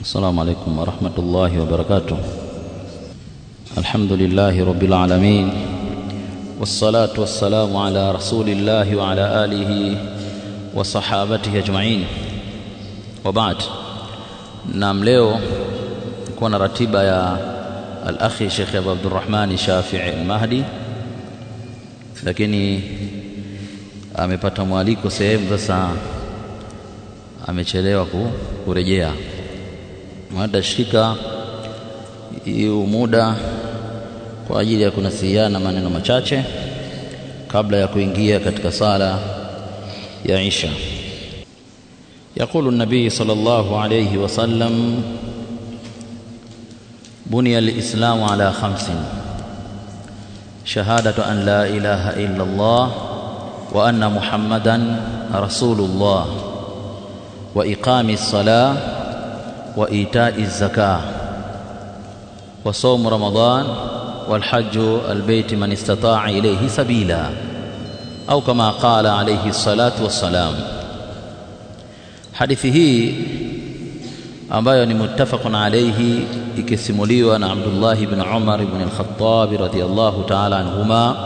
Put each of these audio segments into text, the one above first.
السلام عليكم ورحمة الله وبركاته الحمد لله رب العالمين والصلاة والسلام على رسول الله وعلى آله وصحابته أجمعين وبعد نعم leo kuwa na ratiba ya al-akhi Sheikh Abu Abdurrahman Shafi'i al-Mahdi lakini amepata mwaliko sehemu sasa amechelewa kurejea mwada shika hiyo muda kwa ajili ya kunasihiana maneno machache kabla ya kuingia katika sala ya Isha يقول النبي صلى الله عليه وسلم بني الإسلام على خمس شهادة أن لا إله إلا الله وأن محمدا رسول الله وإقام الصلاة وإيتاء الزكاة وصوم رمضان والحج البيت من استطاع إليه سبيلا أو كما قال عليه الصلاة والسلام hadithi hii ambayo ni muttafaqun alayhi ikisimuliwa na Abdullah ibn Umar ibn al-Khattab radhiyallahu ta'ala anhuma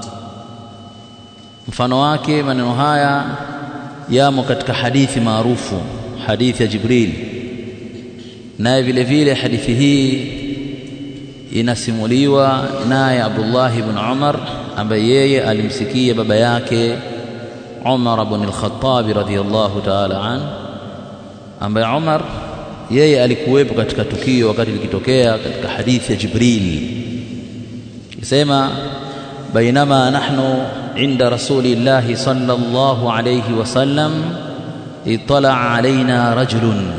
mfano wake maneno haya yamo katika hadithi maarufu hadithi ya Jibril naye vile vile hadithi hii inasimuliwa naye Abdullah ibn Umar ambaye yeye alimsikia baba yake Umar ibn al-Khattab radhiyallahu ta'ala an ambaye Umar yeye alikuwepo katika tukio wakati likitokea katika hadithi ya Jibril isema bainama nahnu inda rasulillahi sallallahu alayhi wasallam itala alaina rajulun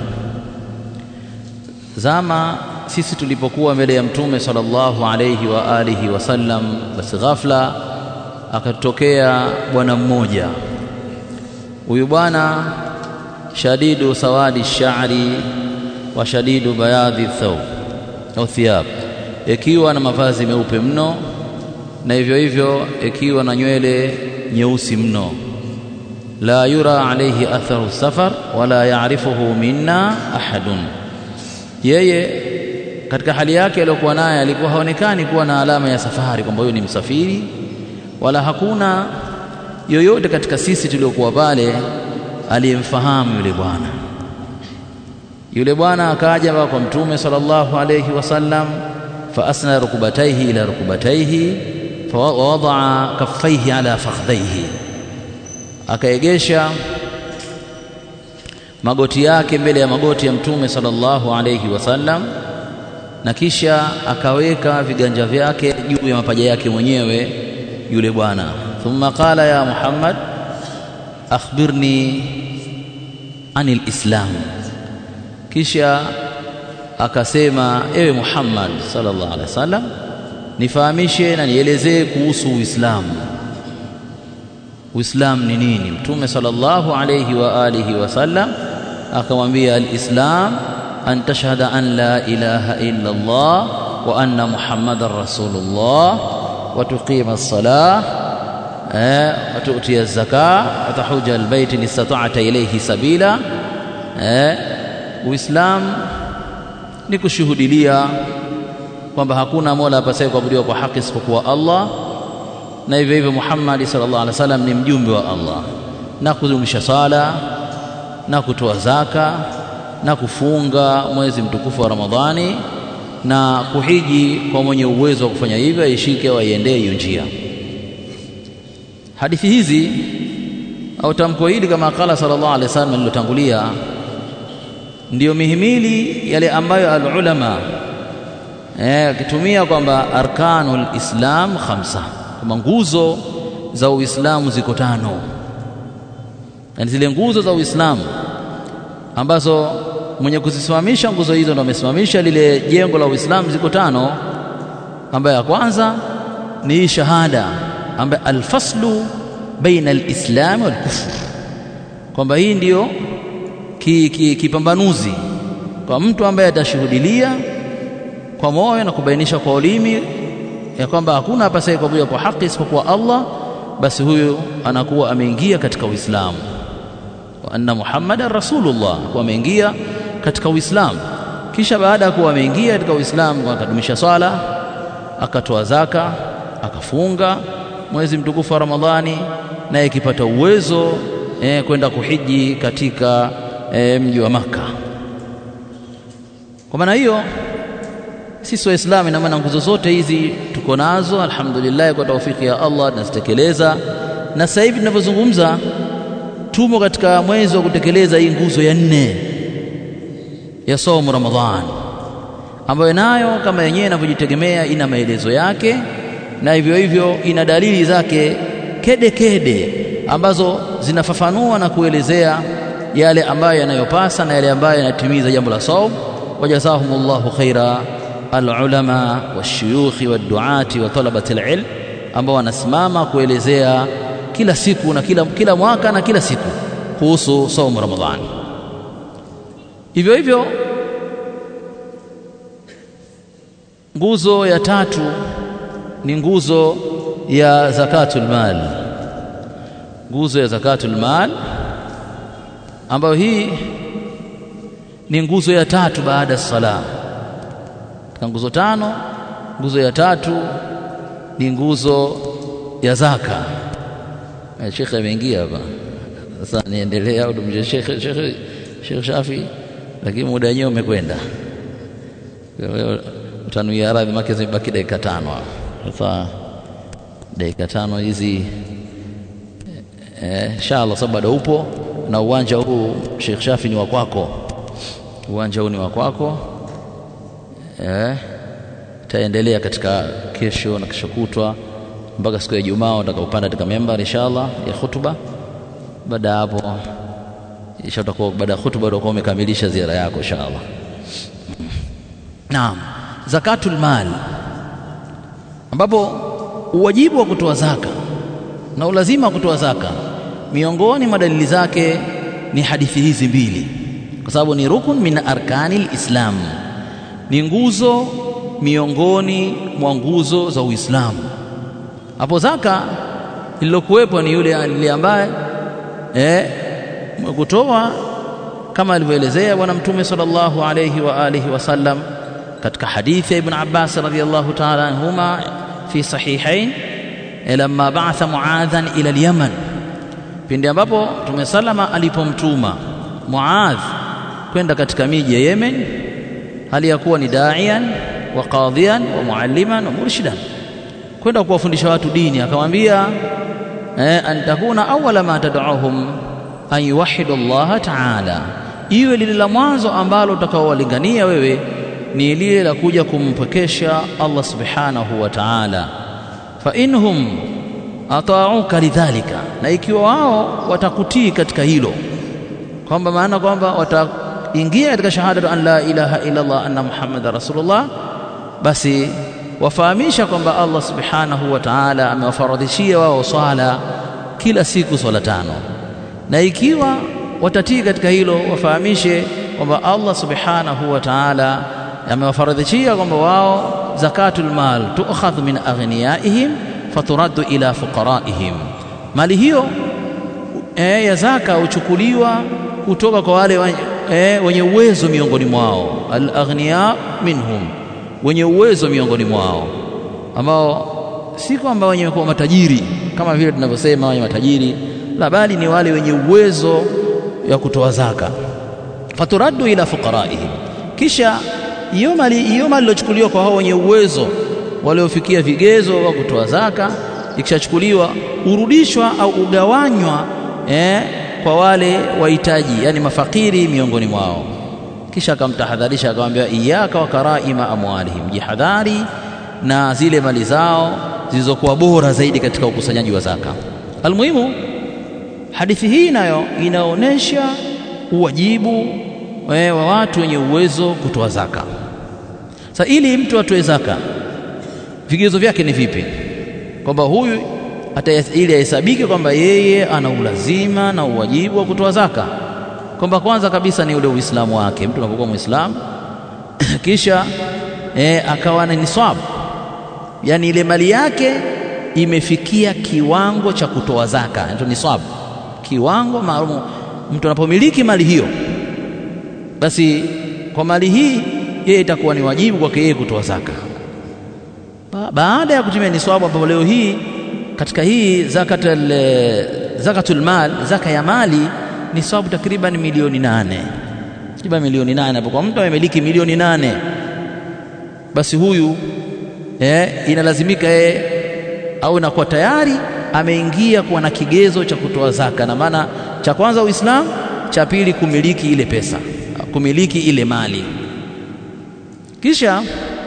zama sisi tulipokuwa mbele ya mtume sallallahu alayhi wa alihi wasallam basi ghafla akatokea bwana mmoja huyu bwana shadidu sawadi sha'ri wa shadidu bayadhi thawb au thiyab ikiwa na mavazi meupe mno na hivyo hivyo ikiwa na nywele nyeusi mno la yura alayhi atharu safar wala ya'rifuhu minna ahadun yeye katika hali yake aliyokuwa naye alikuwa haonekani kuwa na alama ya safari kwamba huyo ni msafiri wala hakuna yoyote katika sisi tuliokuwa pale aliyemfahamu yule bwana yule bwana akaja kwa mtume sallallahu alayhi wasallam fa asna rukubataihi ila rukubataihi fa wadaa kaffaihi ala fakhdhaihi akaegesha magoti yake mbele ya magoti ya mtume sallallahu alayhi wasallam na kisha akaweka viganja vyake juu ya mapaja yake mwenyewe yule bwana thumma qala ya muhammad akhbirni anil islam kisha akasema ewe muhammad sallallahu alaihi wasallam nifahamishe na nielezee kuhusu uislamu uislamu ni nini mtume sallallahu alayhi wa alihi wasallam akamwambia alislam an tashhada an la ilaha illa allah wa anna muhammadar rasulullah وتقيم الصلاة وتؤتي الزكاة وتحج البيت إن استطعت إليه سبيلا Uislamu ni kushuhudilia kwamba hakuna mola apasaye kuabudiwa kwa haki isipokuwa Allah na hivyo hivyo Muhammad sallallahu alaihi wasallam ni mjumbe wa Allah na kudumisha sala na kutoa zaka na kufunga mwezi mtukufu wa Ramadhani na kuhiji kwa mwenye uwezo wa kufanya hivyo aishike au aiendee hiyo njia hadithi hizi au tamko hili kama kala sallallahu alaihi wasallam lilotangulia ndiyo mihimili yale ambayo alulama eh akitumia kwamba arkanul islam khamsa kama nguzo za uislamu ziko tano yani zile nguzo za uislamu ambazo mwenye kuzisimamisha nguzo hizo ndo amesimamisha lile jengo la Uislamu ziko tano ambayo ya kwanza ni shahada ambayo alfaslu baina alislam wal kufr kwamba hii ndiyo kipambanuzi ki, ki kwa mtu ambaye atashuhudilia kwa moyo na kubainisha kwa ulimi ya kwamba hakuna apasaye kuabudiwa kwa haki isipokuwa Allah basi huyu anakuwa ameingia katika Uislamu wa anna Muhammadan rasulullah kwa ameingia katika Uislamu kisha baada ya kuwa ameingia katika Uislamu akadumisha swala akatoa zaka akafunga mwezi mtukufu wa Ramadhani naye ikipata uwezo eh, kwenda kuhiji katika eh, mji wa Maka. Kwa maana hiyo sisi Waislamu, ina maana nguzo zote hizi tuko nazo, alhamdulillah, kwa taufiki ya Allah tunazitekeleza, na sasa hivi tunavyozungumza tumo katika mwezi wa kutekeleza hii nguzo ya nne ya saumu Ramadhan, ambayo nayo kama yenyewe inavyojitegemea ina maelezo yake na hivyo hivyo ina dalili zake kede kede ambazo zinafafanua na kuelezea yale ambayo yanayopasa na yale ambayo yanatimiza jambo la saum. Wajazahumullahu khaira alulama washuyukhi waduati wa talabati alilm, ambao wanasimama kuelezea kila siku na kila, kila mwaka na kila siku kuhusu saumu Ramadhani. Hivyo hivyo nguzo ya tatu ni nguzo ya zakatul mal, nguzo ya zakatul mal ambayo hii ni nguzo ya tatu baada ya sala. Katika nguzo tano, nguzo ya tatu ni nguzo ya zaka. Shekhe ameingia hapa sasa, niendelea au tumje shekhe shekhe Sheikh Shafi, lakini muda wenyewe umekwenda, utanuia radhi, make zimebaki dakika tano hapo. Sasa dakika tano hizi inshallah, eh, sababu bado upo na uwanja huu Sheikh Shafi ni wa kwako, uwanja huu ni wa kwako eh, taendelea katika kesho na kesho kutwa mpaka siku ya Ijumaa utakaopanda katika membari inshallah ya hutuba. Baada hapo isha utakuwa baada ya hutuba utakuwa umekamilisha ziara yako inshallah. Naam, zakatul mal ambapo uwajibu wa kutoa zaka na ulazima wa kutoa zaka, miongoni mwa dalili zake ni hadithi hizi mbili, kwa sababu ni rukun min arkanil Islam, ni nguzo miongoni mwa nguzo za Uislamu. Hapo zaka lililokuwepo ni yule yule ambaye eh, kutoa kama alivyoelezea Bwana Mtume sallallahu alayhi wa alihi wasallam katika hadithi ya Ibn Abbas radhiyallahu ta'ala anhuma fi sahihain lamma ba'atha Muadhan ila al-Yaman, pindi ambapo Mtume salama alipomtuma Muadh kwenda katika miji ya Yemen, hali ya kuwa ni da'iyan wa qadhiyan wa mualliman wa murshidan, kwenda kuwafundisha watu dini. Akamwambia eh, an takuna awwala ma tad'uhum an yuwahidu Allah ta'ala, iwe lile la mwanzo ambalo utakaowalingania wewe ni lile la kuja kumpwekesha Allah subhanahu wa ta'ala. Fa inhum ata'uka lidhalika, na ikiwa wao watakutii katika hilo, kwamba maana kwamba wataingia katika shahada an la ilaha illa Allah anna muhammadar rasulullah, basi wafahamisha kwamba Allah subhanahu wa ta'ala amewafaradhishia wao swala kila siku swala tano na ikiwa watatii katika hilo wafahamishe kwamba Allah subhanahu wa ta'ala amewafaradhishia kwamba wao zakatul mal tu'khadhu min aghniyaihim faturaddu ila fuqaraihim, mali hiyo e, ya zaka huchukuliwa kutoka kwa wale e, wenye uwezo miongoni mwao, al aghniya minhum, wenye uwezo miongoni mwao, ambao si kwamba wenye kuwa matajiri kama vile tunavyosema wenye matajiri la bali ni wale wenye uwezo ya kutoa zaka. Faturaddu ila fuqaraihim, kisha hiyo mali hiyo mali iliyochukuliwa kwa hao wenye uwezo waliofikia vigezo wa kutoa zaka, ikishachukuliwa urudishwa au ugawanywa eh, kwa wale wahitaji, yani mafakiri miongoni mwao. Kisha akamtahadharisha akamwambia, iyaka wa karaima amwalihim, jihadhari na zile mali zao zilizokuwa bora zaidi katika ukusanyaji wa zaka. Almuhimu, hadithi hii nayo inaonyesha uwajibu wa watu wenye uwezo kutoa zaka. Sasa ili mtu atoe zaka, vigezo vyake ni vipi? Kwamba huyu hata ili ahesabike kwamba yeye ana ulazima na uwajibu wa kutoa zaka, kwamba kwanza kabisa ni ule Uislamu wake. Mtu anapokuwa Muislamu kisha e, akawa na niswabu, yaani ile mali yake imefikia kiwango cha kutoa zaka, ndio niswabu, kiwango maalum. Mtu anapomiliki mali hiyo, basi kwa mali hii yeye itakuwa ni wajibu kwake yeye kutoa zaka ba baada ya kutimia niswabu ambapo leo hii katika hii zakatul zakatul mal zaka ya mali niswabu takriban milioni nane takriban milioni nane hapo kwa mtu amemiliki milioni nane basi huyu eh, inalazimika yeye au inakuwa tayari ameingia kuwa na kigezo cha kutoa zaka na maana cha kwanza Uislamu cha pili kumiliki ile pesa kumiliki ile mali kisha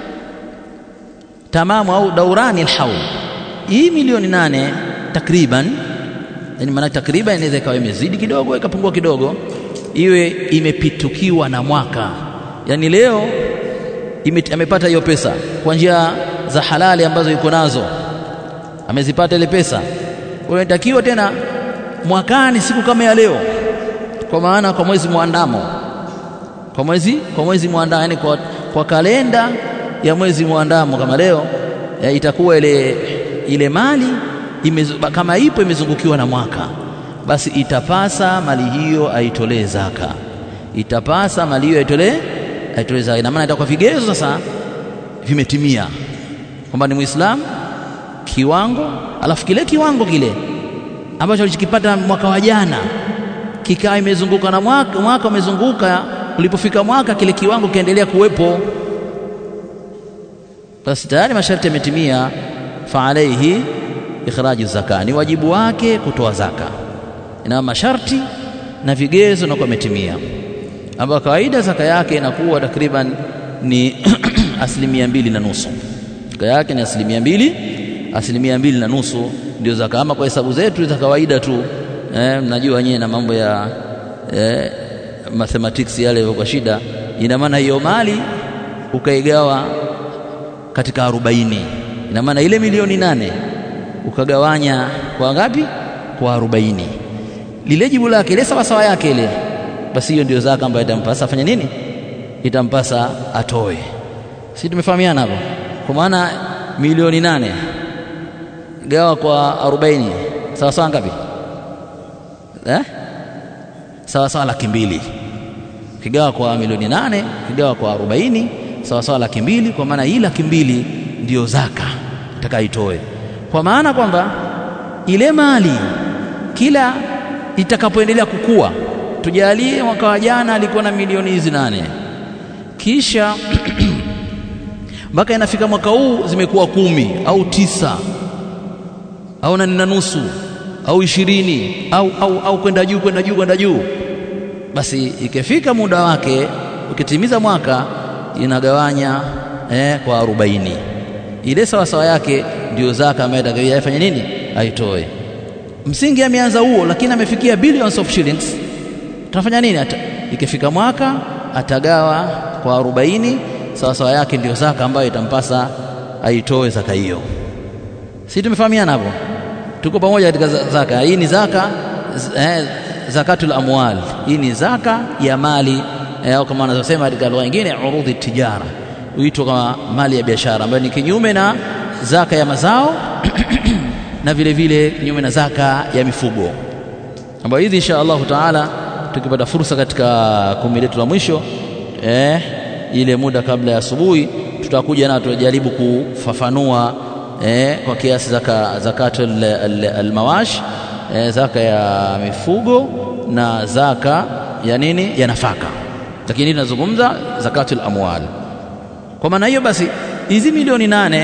tamamu au daurani alhaul hii milioni nane takriban yani maana takriban inaweza ikawa imezidi kidogo ikapungua kidogo iwe imepitukiwa na mwaka yani leo ime, amepata hiyo pesa kwa njia za halali ambazo yuko nazo amezipata ile pesa unatakiwa tena mwakani siku kama ya leo kwa maana kwa mwezi muandamo kwa mwezi kwa mwezi muandamo yani kwa, kwa kalenda ya mwezi muandamo kama leo ya itakuwa ile ile mali imezu, kama ipo imezungukiwa na mwaka basi itapasa mali hiyo aitolee zaka itapasa mali hiyo aitolee aitolee zaka ina maana itakuwa vigezo sasa vimetimia kwamba ni muislamu kiwango alafu kile kiwango kile ambacho alichokipata mwaka wa jana kikaa imezunguka na mwaka mwaka umezunguka ulipofika mwaka kile kiwango kiendelea kuwepo basi tayari masharti yametimia fa alaihi ikhraju zaka ni wajibu wake kutoa zaka ina masharti na vigezo na kumetimia ambayo kawaida zaka yake inakuwa takriban ni asilimia mbili na nusu zaka yake ni asilimia mbili asilimia mbili na nusu ndio zaka ama kwa hesabu zetu za kawaida tu eh, mnajua wenyewe na mambo ya eh, mathematics yale kwa shida ina maana hiyo mali ukaigawa katika arobaini ina maana ile milioni nane ukagawanya kwa ngapi kwa arobaini lile jibu lake ile sawasawa yake ile basi hiyo ndio zaka ambayo itampasa afanye nini itampasa atoe si tumefahamiana hapo kwa maana milioni nane gawa kwa arobaini sawa sawa ngapi eh? sawa sawa laki mbili kigawa kwa milioni nane kigawa kwa arobaini sawa sawa laki mbili kwa maana hii laki mbili ndiyo zaka itakaitoe kwa maana kwamba ile mali kila itakapoendelea kukua tujalie mwaka wa jana alikuwa na milioni hizi nane kisha mpaka inafika mwaka huu zimekuwa kumi au tisa au nane na nusu au ishirini au, au, au kwenda juu kwenda juu kwenda juu basi ikifika muda wake ukitimiza mwaka inagawanya eh, kwa arobaini ile sawasawa yake ndio zaka ambayo atakayofanya nini aitoe msingi ameanza huo lakini amefikia billions of shillings tunafanya nini Ata, ikifika mwaka atagawa kwa arobaini sawasawa yake ndio zaka ambayo itampasa aitoe zaka hiyo si tumefahamiana hapo tuko pamoja katika zaka hii ni zaka eh, zakatul amwal hii ni zaka ya mali eh, au kama wanazosema katika lugha nyingine urudhi tijara huitwa kama mali ya biashara ambayo ni kinyume na zaka ya mazao na vile vile kinyume na zaka ya mifugo ambayo hizi insha Allahu taala tukipata fursa katika kumi letu la mwisho eh, ile muda kabla ya asubuhi tutakuja na tutajaribu kufafanua eh, kwa kiasi zaka zakatu almawash eh, zaka ya mifugo na zaka ya nini ya nafaka lakini tunazungumza zakatul amwal kwa maana hiyo basi hizi milioni nane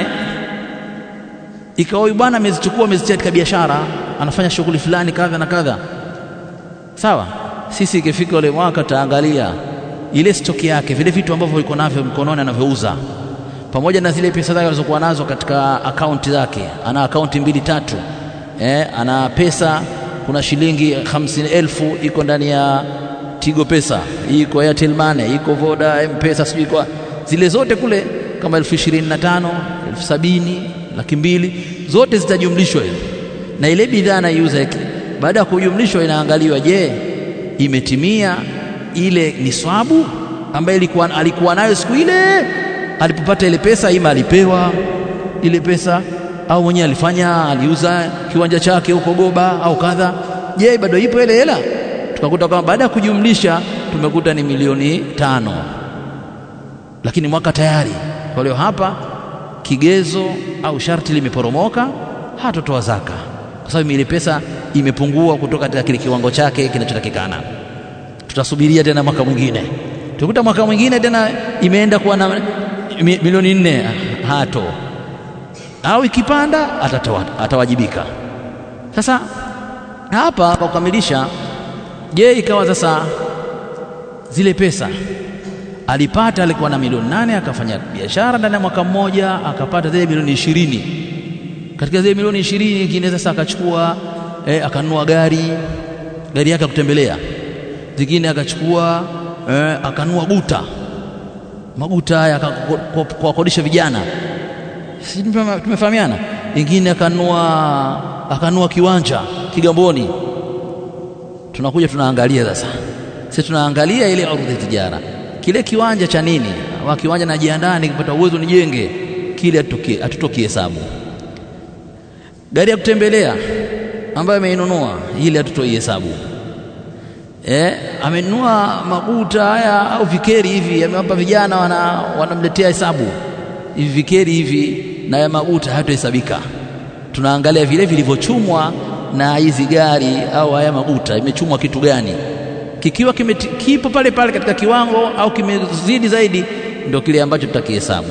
ikawa huyu bwana amezichukua amezitia katika biashara anafanya shughuli fulani kadha na kadha sawa sisi ikifika ule mwaka taangalia ile stoki yake vile vitu ambavyo iko navyo mkononi anavyouza pamoja na zile pesa zake alizokuwa nazo katika akaunti zake ana akaunti mbili tatu eh, ana pesa kuna shilingi hamsini elfu iko ndani ya Tigo Pesa iko Airtel Money iko Voda M-Pesa sijui kwa zile zote kule kama elfu ishirini na tano elfu sabini laki mbili zote zitajumlishwa hizo na ile bidhaa anaiuza baada ya kujumlishwa inaangaliwa je imetimia ile niswabu ambayo ilikuwa alikuwa nayo siku ile alipopata ile pesa ima alipewa ile pesa au mwenyewe alifanya aliuza kiwanja chake huko Goba au kadha je bado ipo ile hela tukakuta kwamba baada ya kujumlisha tumekuta ni milioni tano lakini mwaka tayari. Kwa hiyo hapa kigezo au sharti limeporomoka, hatotoa zaka kwa sababu ile pesa imepungua kutoka katika kile kiwango chake kinachotakikana. Tutasubiria tena mwaka mwingine, tukuta mwaka mwingine tena imeenda kuwa na milioni nne, hato au ikipanda atatoa, atawajibika. Sasa hapa kwa kukamilisha, je, ikawa sasa zile pesa alipata, alikuwa na milioni nane, akafanya biashara ndani ya mwaka mmoja akapata zile milioni ishirini. Katika zile milioni ishirini nyingine sasa akachukua eh, akanunua gari gari yake ya kutembelea, zingine akachukua eh, akanunua guta maguta haya kuwakodisha vijana, si tumefahamiana? Ingine akanunua akanunua kiwanja Kigamboni. Tunakuja tunaangalia sasa, sisi tunaangalia ile ardhi tijara, kile kiwanja cha nini? Wa kiwanja najiandaa, nikipata uwezo nijenge kile, hatutoki hesabu. Gari ya kutembelea ambayo ameinunua ile, hatutoi hesabu. Eh, amenunua maguta haya au vikeri hivi, amewapa vijana, wana wanamletea hesabu hivi vikeri hivi na ya maguta hayatohesabika. Tunaangalia vile vilivyochumwa na hizi gari au haya maguta, imechumwa kitu gani? Kikiwa kime, kipo pale pale katika kiwango au kimezidi zaidi, ndio kile ambacho tutakihesabu.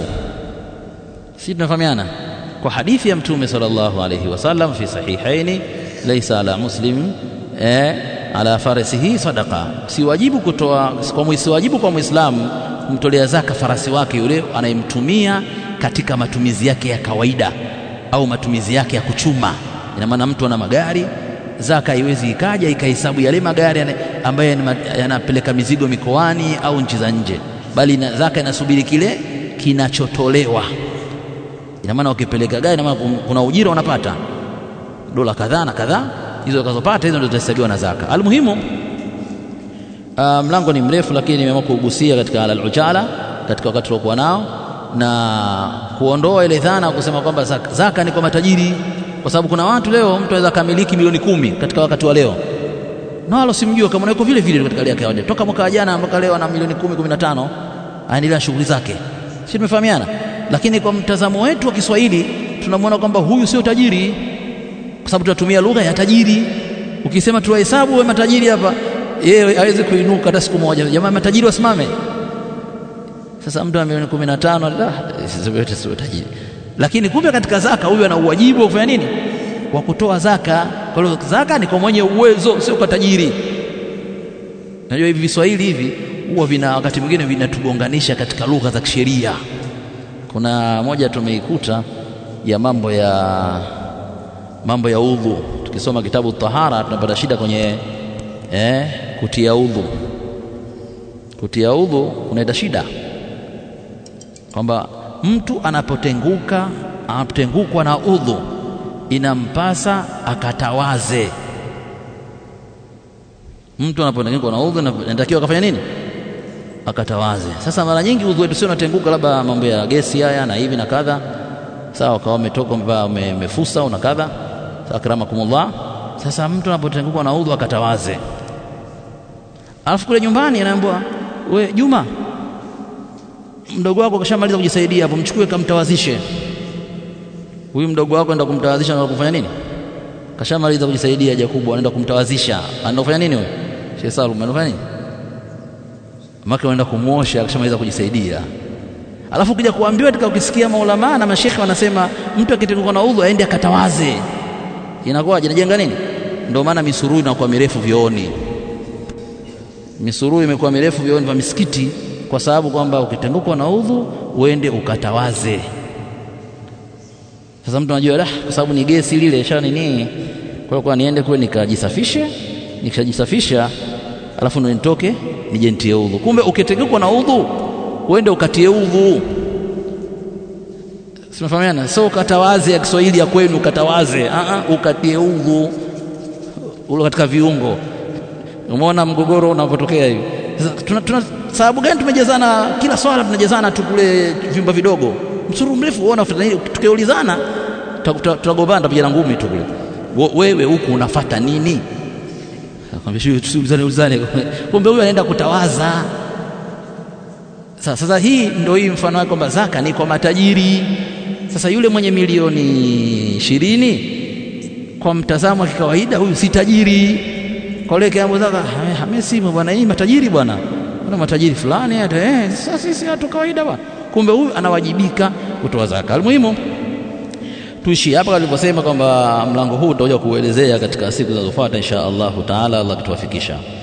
Si tunafahamiana? Kwa hadithi ya Mtume sallallahu alayhi wasallam fi sahihaini, laisa ala muslim eh, ala farasihi sadaqa, si wajibu kutoa kwa si wajibu kwa Muislamu kumtolea zaka farasi wake yule anayemtumia katika matumizi yake ya kawaida au matumizi yake ya kuchuma. Ina maana mtu ana magari, zaka haiwezi ikaja ikahesabu yale magari ambayo yanapeleka mizigo mikoani au nchi za nje, bali na zaka inasubiri kile kinachotolewa. Ina maana ukipeleka gari, ina maana kuna ujira unapata dola kadhaa na kadhaa, hizo ukazopata hizo ndio zitahesabiwa na zaka. Almuhimu, Uh, mlango ni mrefu lakini nimeamua kugusia katika al-ujala katika wakati tuliokuwa nao na kuondoa ile dhana kusema kwamba zaka, zaka ni kwa matajiri, kwa sababu kuna watu leo mtu anaweza kamiliki milioni kumi katika wakati wa leo na wala simjua kama yuko vile vile katika hali yake kawaida, toka mwaka jana mpaka leo ana milioni kumi kumi na tano aendelea shughuli zake, si tumefahamiana? Lakini kwa mtazamo wetu wa Kiswahili tunamwona kwamba huyu sio tajiri, kwa sababu tunatumia lugha ya tajiri. Ukisema tuwahesabu wewe matajiri hapa yeye hawezi kuinuka hata siku moja. Jamaa matajiri wasimame. Sasa mtu ana milioni kumi na tano yote sio tajiri, lakini kumbe katika zaka huyu ana uwajibu wa kufanya nini? Wa kutoa zaka. Kwa hiyo zaka ni kwa mwenye uwezo, sio kwa tajiri. Najua hivi Viswahili hivi huwa vina wakati mwingine vinatugonganisha katika lugha za kisheria. Kuna moja tumeikuta ya mambo ya mambo ya udhu, tukisoma kitabu tahara tunapata shida kwenye eh, kutia udhu. Kutia udhu kunaita shida kwamba mtu anapotenguka anapotengukwa na udhu inampasa akatawaze. Mtu anapotengukwa na udhu inatakiwa akafanya nini? Akatawaze. Sasa mara nyingi udhu wetu sio unatenguka, labda mambo ya gesi haya na hivi na kadha, sawa, kawa umetoka umefusa una kadha, sawa, akramakumullah. Sasa mtu anapotengukwa na udhu akatawaze Alafu kule nyumbani anaambiwa we Juma, mdogo wako kashamaliza kujisaidia hapo, mchukue kamtawazishe. Huyu mdogo wako anaenda kumtawazisha, anaenda kufanya nini? Kashamaliza kujisaidia haja kubwa, anaenda kumtawazisha. Anaenda kufanya nini wewe? Sheikh Salum, anaenda kufanya nini? Maka anaenda kumwosha, kashamaliza kujisaidia. Alafu ukija kuambiwa katika, ukisikia maulama na mashekhe wanasema mtu akitenguka na udhu aende akatawaze, inakuwaje? Inajenga nini? Ndio maana misururu inakuwa mirefu vyooni misururu imekuwa mirefu vioni vya misikiti kwa sababu kwamba ukitengukwa na udhu uende ukatawaze. Sasa mtu anajua lah, kwa sababu ni gesi lile sha nini, kwa hiyo niende kule nikajisafishe, nikishajisafisha alafu ndo nitoke nije nitie udhu. Kumbe ukitengukwa na udhu uende ukatie udhu, sinafahamiana? So ukatawaze ya Kiswahili ya kwenu ukatawaze, a a, ukatie udhu ulo katika viungo Umeona mgogoro unavyotokea hivi. Sasa tuna, tuna sababu gani tumejazana kila swala tunajazana tu kule vyumba vidogo, msururu mrefu uona, tukiulizana tutagombana, tutapigana ngumi tu kule. Wewe huku unafata nini? Akwambia tusiulizane ulizane, kumbe huyu anaenda kutawaza. Sasa hii ndio hii mfano wake kwamba zaka ni kwa matajiri. Sasa yule mwenye milioni ishirini kwa mtazamo wa kikawaida huyu si tajiri. Kwa yule kiambo zaka hamesimu bwana, hii matajiri bwana, kuna matajiri fulani hata eh, sasa sisi watu kawaida bwana. Kumbe huyu anawajibika kutoa zaka. Almuhimu tuishi hapa alivyosema kwamba mlango huu utakuja kuelezea katika siku zinazofuata insha Allahu taala, Allah akituwafikisha.